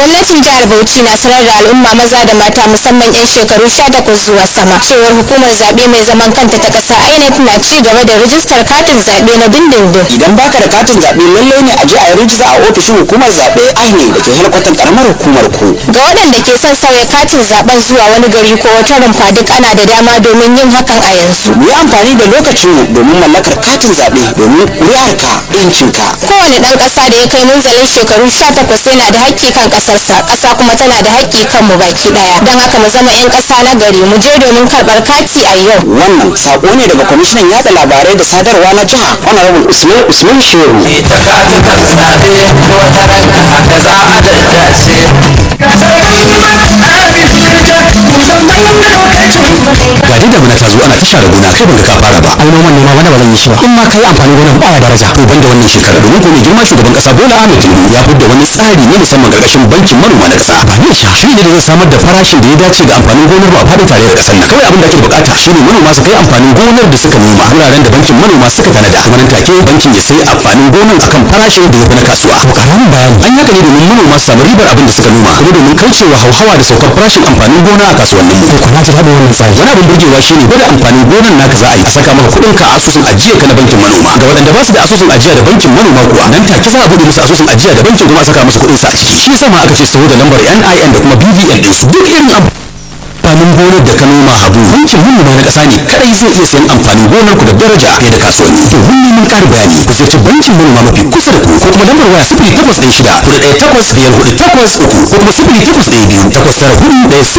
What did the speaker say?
gwamnatin jihar bauchi na sanar da al'umma maza da mata musamman 'yan shekaru 18 zuwa sama cewar hukumar zaɓe mai zaman kanta ta ƙasa inec na ci gaba da rijistar katin zaɓe na dindindin idan baka da katin zaɓe lallai ne a je a yi rijista a ofishin hukumar zaɓe INEC da ke helkwatan karamar hukumar ku ga waɗanda ke son sauya katin zaɓen zuwa wani gari ko wata rumfa duk ana da dama domin yin hakan a yanzu mu yi amfani da lokacin mu domin mallakar katin zaɓe domin ƙuri'arka ɗinkinka kowane ɗan ƙasa da ya kai munzalin shekaru 18 yana da haƙƙi kan ƙasarsa ƙasa kuma tana da haƙƙi kan mu baki ɗaya don haka mu zama 'yan ƙasa na gari mu je domin karɓar kati a yau wannan sako ne daga kwamishinan yaɗa labarai da sadarwa na jiha honorable usman usman shehu ita katin zaɓe ko ta ranka haka za a daddace ga dai damuna ta zo ana ta share gona kai banga ka fara ba ai noman ne ma wani ba zan yi shi ba in ma kai amfani gonan baya daraja to banda wannan shekara domin ko mai girma shugaban kasa Bola Ahmed Tinubu ya fidda wani tsari ne musamman karkashin bankin manoma na kasa ba ne shi ne da zai samar da farashin da ya dace ga amfanin gonar ba a fadin tarayyar kasar nan kawai abin da ake bukata shine manoma su kai amfanin gonar da suka noma wuraren da bankin manoma suka tanada kuma nan take bankin ya sai amfanin gonar akan farashin da ya fi na kasuwa to karamin bayani an yaka ne domin manoma su samu ribar abin da suka noma kuma domin kaucewa hauhawa da saukar farashin amfanin gona a kasuwannin mu ko na ji daɗin wannan tsari wani abin burgewa shine gwada amfanin gonar naka za a yi a saka maka kuɗin ka a asusun ajiya ka na bankin manoma ga waɗanda ba su da asusun ajiya da bankin manoma kuwa nan take za a buɗe musu asusun ajiya da bankin kuma a saka musu kuɗin su a ciki shi yasa ma aka ce saboda lambar NIN da kuma BVN din su duk irin abu amfanin gonar da ka noma abu bankin manoma na ƙasa ne kadai zai iya sayan amfanin gonar ku da daraja fiye da kasuwanni domin neman ƙarin bayani ku ziyarci bankin manoma mafi kusa da ku ko kuma lambar waya sifili takwas ɗaya shida kuɗi ɗaya takwas biyar kuɗi takwas uku ko kuma sifili takwas ɗaya biyu takwas tara hudu ɗaya sifili